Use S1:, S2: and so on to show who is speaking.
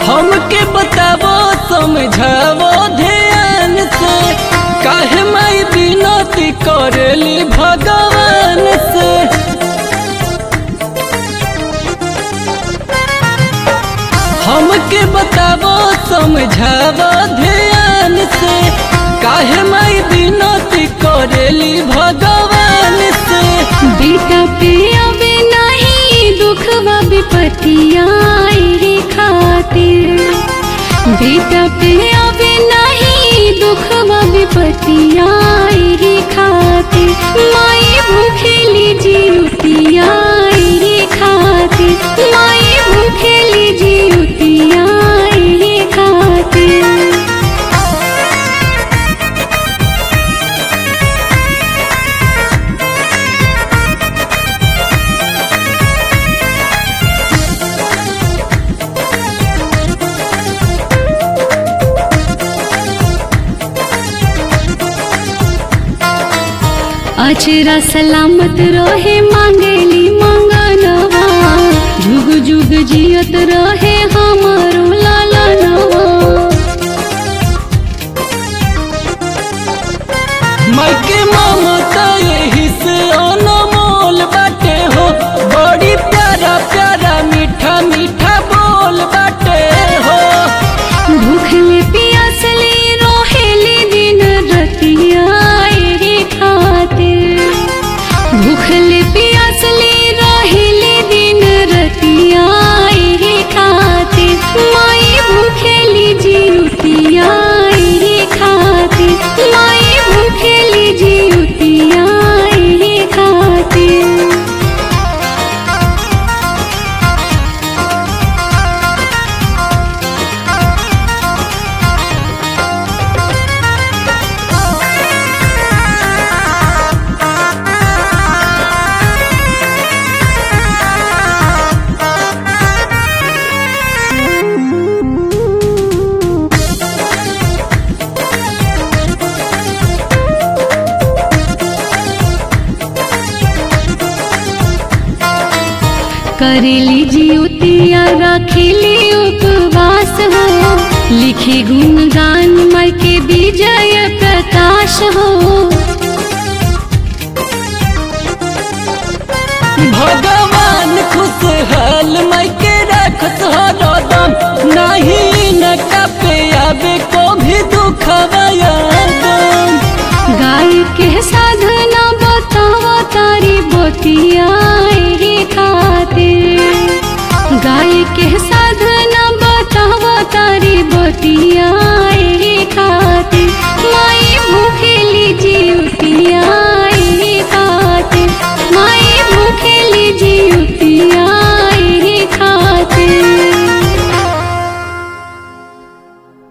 S1: हमके बतावो समझावो ध्यान से काहे माई बिनती करेली भगवान से हमके बतावो समझावो ध्यान से काहे माई बिनती करेली भगवान से
S2: बेटा पे अबे नहीं दुखवा विपतिया रे खातिर बेटा पे अबे नहीं दुखवा विपतिया रे खातिर माई भूखेली जीवतिया रे खातिर माई भूखेली जीवतिया रे खातिर अचरा सलामत रहे मांगेली मंगनवा जुग जुग जियत रहे हमारो लालनवा
S1: माई के ममता यही से अनमोल बाटे हो बड़ी प्यारा प्यारा मीठा मीठा बोल बाटे हो
S2: भूखले पियासले रोहेली दिन रतिया रे खातिर भूखले पियासले रोहेली दिन रतिया रे खातिर माई भूखेली जीवतिया रे खातिर माई भूखेली जीवतिया रे खातिर करेली जियोतिया रखेली उपवास हो लिखी गुणगान मर के विजय प्रकाश हो
S1: भगवान खुशहाल माई के रखत हरदम नहीं न कपे आवे को भी दुखवा यादम
S2: गाय के साधना बतावा तारी बोतिया रे खातिर गाय के साधना बतावा तारी बोतिया